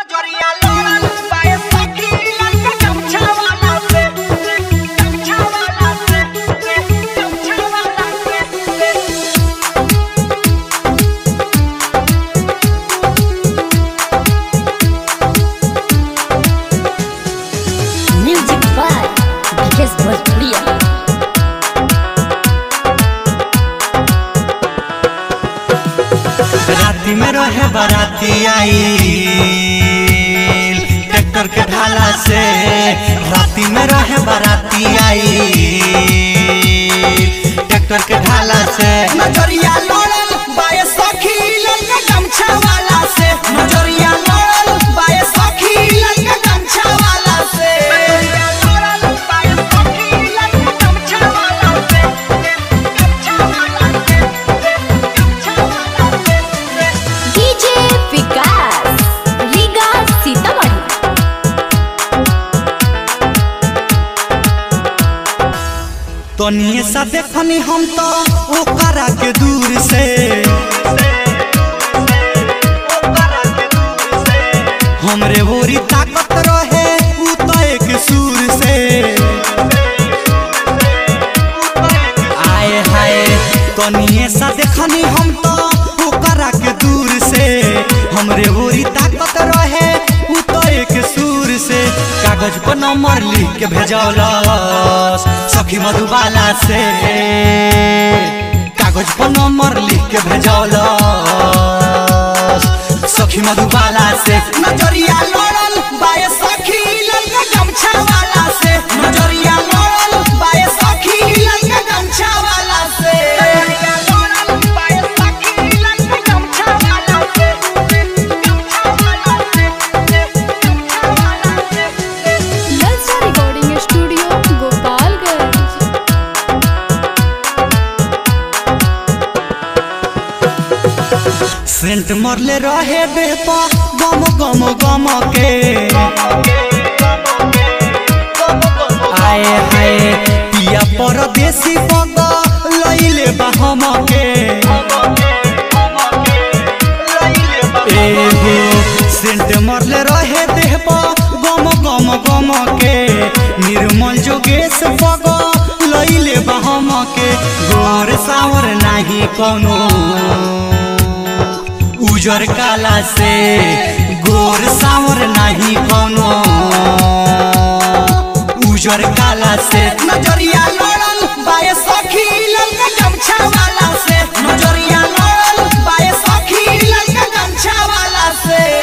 नजरिया लोड़ल बाए सखी लंका गमछा वाला से गमछा वाला से गमछा वाला से Music by Because Bhojpuria. राती में रहे बाराती आई ट्रैक्टर के ढाला से राती में रहे बाराती आई ट्रैक्टर के ढाला से नजरिया लोड़ल बाए सखी लंका गमछा वाला से नजरिया लोड़ल बाए सखी लंका गमछा वाला से नजरिया लोड़ल बाए सखी लंका गमछा वाला से गमछा वाला से गमछा वाला से DJ Vikas. Liga Sitamarhi. तनिए सा देखनी हम तो ओकरा के दूर से हमरे बोरी ताकत रहे उ तो एक सूर से आए हाय तनिए सा देखनी हम तो ओकरा के दूर से हमरे बोरी ताकत रहे उ तो एक सूर से कागज पर नंबर लिख के भेजौलस सखी मधुबाला से कागज पर नंबर लिख के भेजौलस सखी मधुबाला से नजरिया लोड़ल बाए सखी लंका गमछा वाला से नजरिया लोड़ल बाए सखी लंका गमछा वाला से नजरिया लोड़ल बाए सखी लंका गमछा वाला से गमछा वाला से गमछा वाला से ललचा रिकॉर्डिंग स्टूडियो गोपालगंज सेंट मरले रहे देह पर गम गम गम के आए हाय पिया परदेसी पग लइले बा हम के एगो सेंट मरले रहे देह पर गम गम गम के निर्मल जोगेश पग लइले बा हम के गोर सावर नाही कोनो उजर काला से गोर सावर नाही कोनो उजर काला से नजरिया लोड़ल बाए सखी लंका गमछा वाला से नजरिया लोड़ल बाए सखी लंका गमछा वाला से